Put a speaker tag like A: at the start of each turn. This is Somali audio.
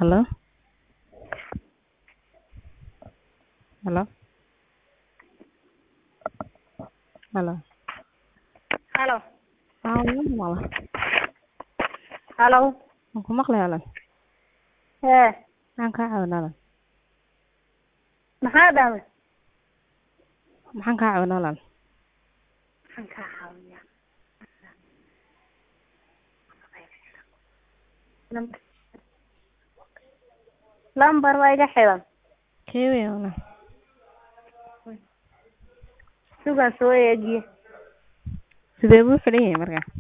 A: Hello? Hello? Hello?
B: Halo.
A: Aa wuu maqla.
B: Halo.
A: Waan ku maqlay walaal.
B: Ee,
A: Maxaan kaa caawinaa walaal?
B: maxaa dhahday?
A: Maxaan kaa caawinaa walaal?
B: Maxaan kaa caawinayaa? Lambar. Lambar waa iga xiran.
A: Kee weyn walaal?
B: Sugan soo eegiye.
A: Sidee buu u xidhan yahay markaa?